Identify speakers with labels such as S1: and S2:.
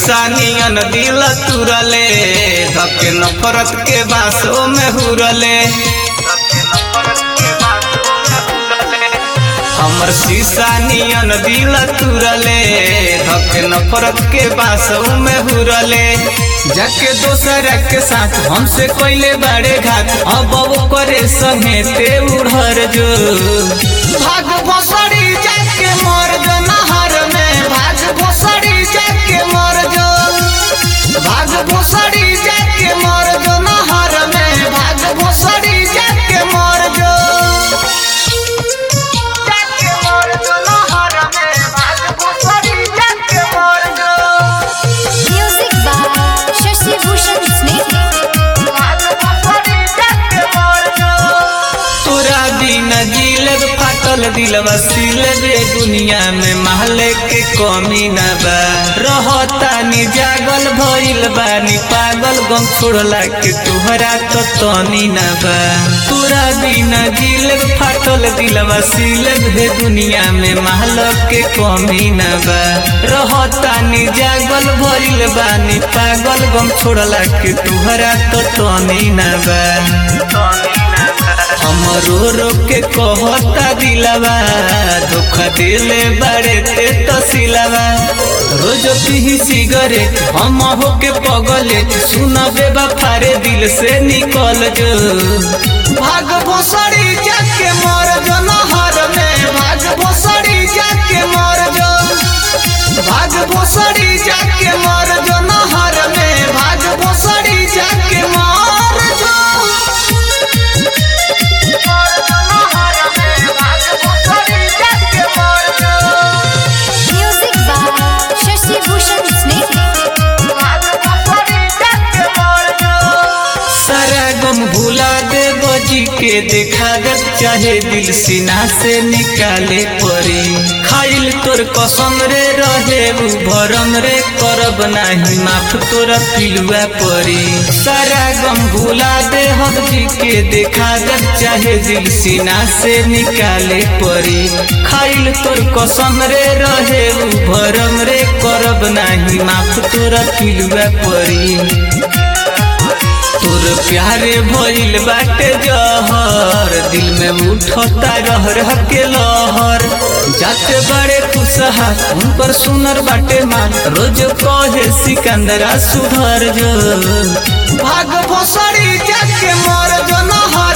S1: शीशा नियन दिल तुरले धके नफरत के बासों में हुरले हमर शीशा नियन दिल तुरले धके नफरत के बासों में हुरले जाके दोसर के साथ हमसे कोइले बड़े घात अब वो करे संगे ते उड़र जो भाग भोसड़ी जाके मर जो नहर में भाग भोसड़ी जाके मर जो भाग भोसड़ी जाके मर जो नहर में भाग भोसड़ी जाके मर जो जाके मर जो नहर में भाग भोसड़ी जाके मर जो
S2: Music by Shashi Bhushan Snake.
S1: तोरा बिन जिलब फाटल दिलवा सिलबे दुनिया में महले के कमी न बा रहतानी जागल भइल बानी पागल गम छोड़ला के तोहरा तो तनी न बा तोरा बिन जिलब फाटल दिलवा सिलबे दुनिया में महल के कमी न बा रहतानी जागल भइल बानी पागल गम छोड़ला के तोहरा तो तनी न बा हम रो रो के कहता दिलवा धोखा दिले बड़े ते तसिलवा रोज पीही सिगरेट हम हो के पगले सुना बेबा फारे दिल से निकल जो भाग भोसड़ी जाके मर जो नहर में भाग भोसड़ी जाके मर जो भाग भोसड़ी जाके मर जो नहर में भाग भोसड़ी जाके मर जो
S2: Music by Shashi Bhushan Snake.
S1: सारा गम भुला दे बजी के देखा दे चाहे दिल सीना से निकाले परी खाइल तोर कसम रे रहे उ भरम रे करब नाही माफ तोर पिलुआ परी सारा गम भुला दे हजी के देखा दे चाहे दिल सीना से निकाले परी खाइल तोर कसम रे रहे उ भरम रे करब नाही माफ तोर पिलुआ परी तोर प्यारे भइल बाटे जहर दिल में उठता रह रह के लहर जाते बड़े खुशहा उन पर सुनर बाटे मान रोज कहे सिकंदरा सुधर जो भाग भोसड़ी जाके मर जो नहर